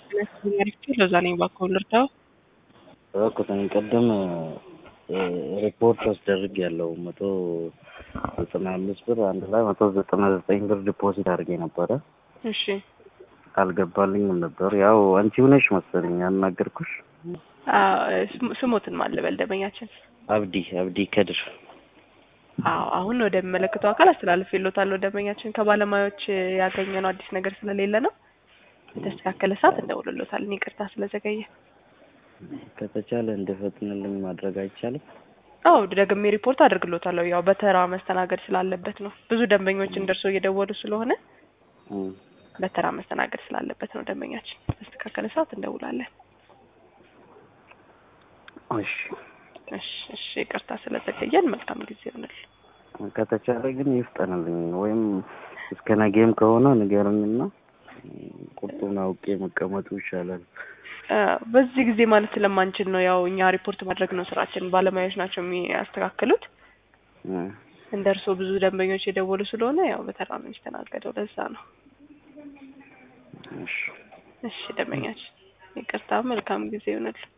ለዛ ነኝ እባክዎ ልርዳው? እባክዎትን ቅድም ሪፖርት አስደርግ ያለው መቶ ዘጠና አምስት ብር አንድ ላይ መቶ ዘጠና ዘጠኝ ብር ዲፖዚት አድርጌ ነበረ። እሺ አልገባልኝም ነበር። ያው አንቺ ሆነሽ መሰለኝ ያናገርኩሽ። ስሞትን ማን ልበል ደንበኛችን? አብዲ አብዲ ከድር። አዎ አሁን ወደሚመለከተው አካል አስተላልፌልዎታለሁ። ደንበኛችን ከባለሙያዎች ያገኘነው አዲስ ነገር ስለሌለ ነው። የተስተካከለ ሰዓት እንደውልሎታለን። ይቅርታ ስለዘገየ። ከተቻለ እንዲፈጥንልኝ ማድረግ አይቻልም? አዎ ደግሜ ሪፖርት አድርግሎታለሁ። ያው በተራ መስተናገድ ስላለበት ነው። ብዙ ደንበኞች እንደርሶ እየደወሉ ስለሆነ በተራ መስተናገድ ስላለበት ነው። ደንበኛችን በስተካከለ ሰዓት እንደውላለን። እሺ እሺ እሺ። ይቅርታ ስለዘገየን መልካም ጊዜ ይሆንል። ከተቻለ ግን ይፍጠንልኝ፣ ወይም እስከ ነገም ከሆነ ንገሩኝና ቁርጡን አውቄ መቀመጡ ይሻላል። በዚህ ጊዜ ማለት ስለማንችል ነው። ያው እኛ ሪፖርት ማድረግ ነው ስራችን። ባለሙያዎች ናቸው የሚያስተካክሉት። እንደ እርስዎ ብዙ ደንበኞች የደወሉ ስለሆነ ያው በተራ ነው የሚስተናገደው። ለዛ ነው። እሺ እሺ ደንበኛችን ይቅርታ፣ መልካም ጊዜ ይሆንል።